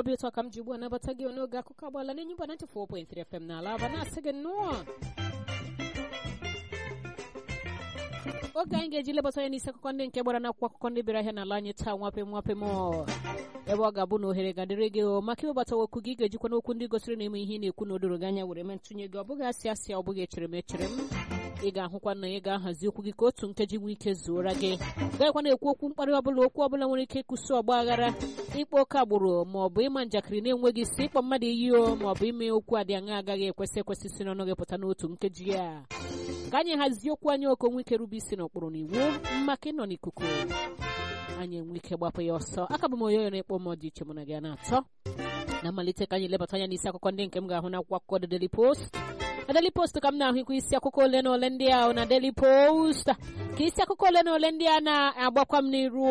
obi ụtọ ka m ji ugbu a nabata gị n'oge akụkọ agbaala n'enyi mba 94.3 FM n'ala aba na-asị gị nnọọ oge anyị ga-eji lebata anya n'isi akụkọ ndị nke gbara n'akwụkwọ akụkọ ndị bịara ahịa n'ala anyị taa nwape nwape m ebe ọ ga-abụ na ohere ga-adịrị gị o maka ịwebata okwu gị ga-ejikwa n'okwu ndị gosiri na ime ihe ị na-ekwu na odoro gị anya were mee ntụnye gị ọ bụghị asị asị ọ bụghị echere m echere m ị ga-ahụkwa na ị ga-ahazi okwu gị ka otu nkeji nwee ike zuora gị gaghịkwa na-ekwu okwu mkparị ọbụla okwu ọbụla nwere ike ịkwụsị ọgba aghara ịkpa oke agbụrụ ma ọ bụ ịma njakịrị na-enweghị isi ịkpọ mmadụ iyi o ma ọ bụ ime okwu adị aṅa agaghị ekwesị ekwesị si n'ọnụ gị pụta n'otu nkeji ya ka anyị hazie okwu anyị oke nwe ike rube isi n'ụkpụrụ na iwu maka ịnọ n'ikuku anyị enwe ike gbapụ ya ọsọ aka bụ m onye onye na-ekpọ m dị iche mụ na gị a na-atọ na mmalite ka anyị lebata anya n'isi akụkọ ndị nke m ga-ahụ n'akwụkwọ akụkọ The Daily Post na Daily Post ka m na-ahụkwa isi akụkọ ole na ole ndị ahụ na Daily Post ka isi akụkọ ole na ole ndị a na-agbakwa m n'iru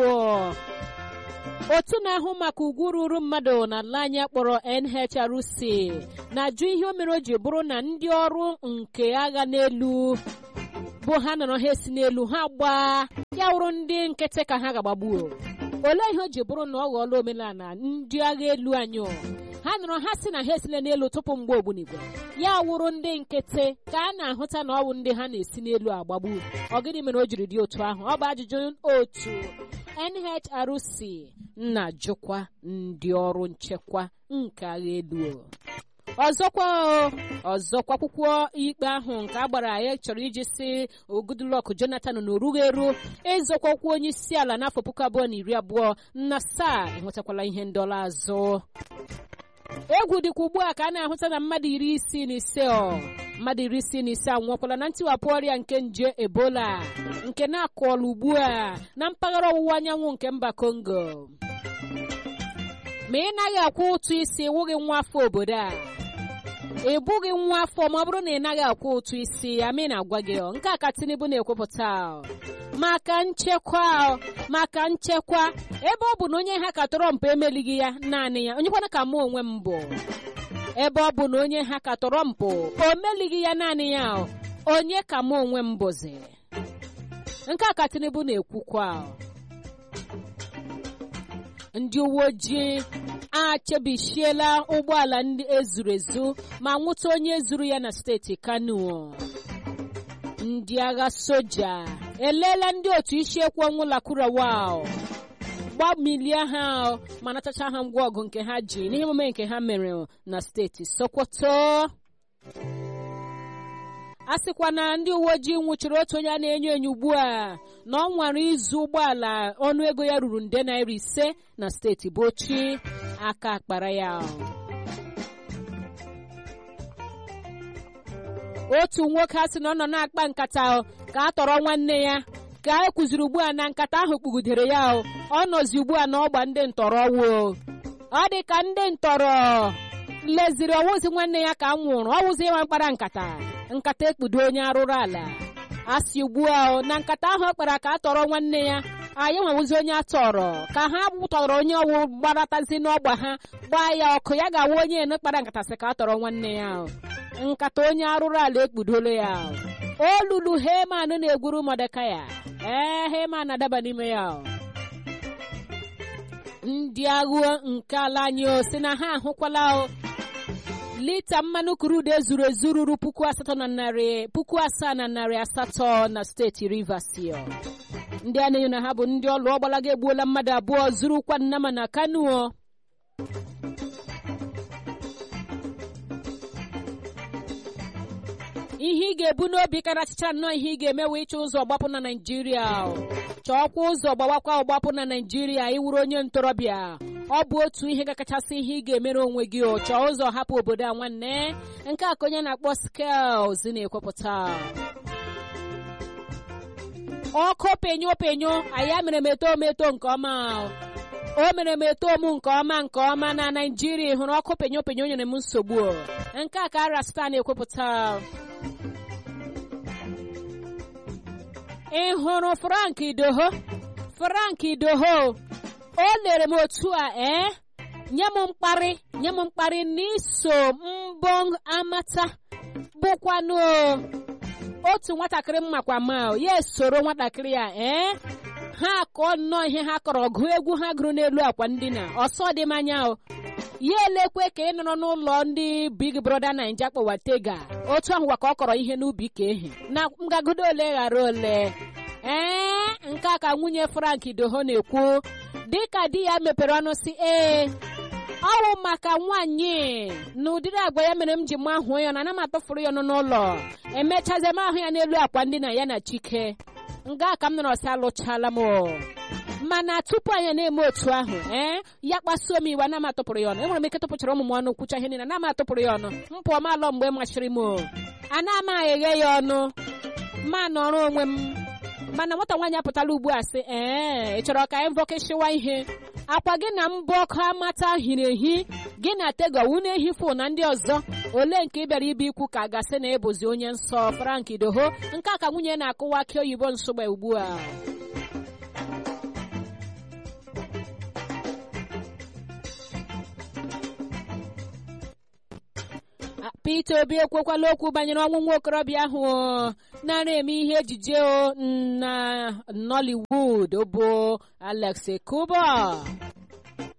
otu na-ahụ maka ugwu ruru mmadụ n'ala anyị kpọrọ NHRC na-ajụ ihe o mere o ji bụrụ na ndị ọrụ nke agha n'elu bụ ha nọrọ ha esi n'elu ha gbaa ya wụrụ ndị nkịtị ka ha ga-agbagbuo olee ihe o ji bụrụ na ọ ghọọla omenala ndị agha elu anyị ha nọrọ ha si na ha esile n'elu tupu mgbe ogbunigwe ya wụrụ ndị nkịtị ka a na-ahụta na ọ bụ ndị ha na-esi n'elu agbagbu ọ gịnị mere o jiri dị otu ahụ ọ bụ ajụjụ otu NHRC na-ajụkwa ndị ọrụ nchekwa nke agha elu ọzọkwa ọzọkwa akwụkwọ ikpe ahụ nke a gbara ya chọrọ iji si Goodluck Jonathan na orughị eru ịzọkwakwa onye isi ala n'afọ puku abụọ na iri abụọ na asaa enwetakwala ihe ndọla azụ egwu dịkwa ugbu a ka a na-ahụta na mmadụ iri isii na ise mmadụ iri isii na ise anwụọkwala na ntiwapụ ọrịa nke nje ebola nke na-akọọla ugbu a na mpaghara ọwụwa anyanwụ nke mba Congo ma ị naghị akwụ ụtụ isi wụghị nwa afọ obodo a ị bụghị nwa afọ ma ọ bụrụ na ị naghị akwụ ụtụ isi amị na-agwa gị nke a ka Tinubu na-ekwupụta maka nchekwa maka nchekwa ebe ọ bụ na onye ha ka Trump emelighị ya naanị ya onyekwana ka mụ onwe m bụ ebe ọ bụ na onye ha ka Trump o melighị ya naanị ya onye ka mụ onwe m bụzi nke a ka Tinubu na-ekwukwa ndị uwe ojii achebichiela ụgbọala ndị ezuru ezu ma nwụta onye zuru ya na steeti Kano ndị agha soja eleela ndị otu isiekwu ọnwụ Lakurawa gbamilie ha ma natacha ha ngwa ọgụ nke ha ji n'ihe omume nke ha mere na steeti Sokoto a sịkwa na ndị uwe ojii nwụchiri otu onye a na-enyo enyo ugbu a na ọ nwara ịzụ ụgbọala ọnụego ya ruru nde naira ise na steeti Bauchi aka akpara ya otu nwoke a sị na ọ nọ na-akpa nkata ka a tọrọ nwanne ya ka e kụziri ugbu a na nkata ahụ kpugidere ya ọ nọzi ugbu a na ọgba ndị ntọrọ wo ọ dị ka ndị ntọrọ leziri ọwụzi nwanne ya ka m nwụrụ ọwụzi ịnwa mkpara nkata nkata ekpudo onye arụrụ ala a sị ugbu a na nkata ahụ ọ kpara ka a tọrọ nwanne ya anyị nwewụzi onye atọrọ ka ha tọrọ onye ọwụ gbaratazi n'ọgba ha gbaa ya ọkụ ya ga-awa onye ene kpara nkata sị ka a tọrọ nwanne ya nkata onye arụrụ ala ekpudolo ya olulu Heman na-egwuru Mọdekaya ee Heman adaba n'ime ya ndị agha nke ala anyị si na ha ahụkwala lita mmanụ krudu ezuru ezu ruru puku asatọ na narị puku asaa na narị asatọ na steeti Rivers ndị a na-enyo na ha bụ ndị ọlụ ọgbalaga egbuola mmadụ abụọ zurukwa nnama na Kano ihe ị ga-ebu n'obi karachicha nnọọ ihe ị ga-eme wee ịchọ ụzọ gbapụ na Naịjirịa chọọkwa ụzọ gbawakwa ọgbapụ na Naịjirịa ịwụrụ onye ntorobịa ọ bụ otu ihe ga-akachasị ihe ị ga-emere onwe gị chọọ ụzọ hapụ obodo a nwanne nke a ka onye na-akpọ skels na-ekwepụta ọkụ penyo penyo anyị mere m eto m eto nke ọma o mere m eto m nke ọma nke ọma na Naịjirịa hụrụ ọkụ penyo penyo nyere m nsogbu nke a ka Rasta na-ekwepụta ị hụrụ Frank Idoho Frank Idoho o lere m otu a ee nye m mkparị nye m mkparị n'iso mbọ amata bụkwanụ otu nwatakịrị mmakwa ma ya esoro nwatakịrị ya ee ha akọ nnọọ ihe ha kọrọ gụọ egwu ha gụrụ n'elu akwa ndina ọsọ dị m anya o ya elekwe ka ị nọrọ n'ụlọ ndị big brother naija kpọwa tega otu ahụ ka ọ kọrọ ihe n'ubi ka ehi na ngagodo ole ghara ole ee nke a ka nwunye frank doho na-ekwu dịka di ya mepere ọnụ si ee ọwụ maka nwaanyị na ụdịrị agwa ya mere m ji ma hụọ ya na ana m atụfuru ya ọnụ n'ụlọ emechazie m ahụ ya n'elu akwa ndina ya na chike nga ka m nọrọ sị alụchala m mana tupu anyị na-eme otu ahụ ee ya kpasuo m iwe ana m atụpụrụ ya ọnụ enwere m ike tụpụchara ụmụ m ọnụ kwucha ihe niile ana m atụpụrụ ya ọnụ m pụọ m alọ mgbe machiri m ana m eghe ya ọnụ ma nọrọ onwe m mana nwata nwaanyị apụtala ugbu a sị ee ị chọrọ ka anyị vọkeshiwa ihe akwa gị na mbụ ọkụ amata hiri ehi gị na tegowu na-ehifu na ndị ọzọ ole nke ị bịara ibe ikwu ka gasị na ebuzi onye nsọ frank doho nke a ka nwunye na-akụwa akị oyibo nsogbe ugbu a Peter Obi ekwekwala okwu banyere ọnwụ nwa okorobịa ahụ nara eme ihe ejije na Nollywood bụ Alex Kuba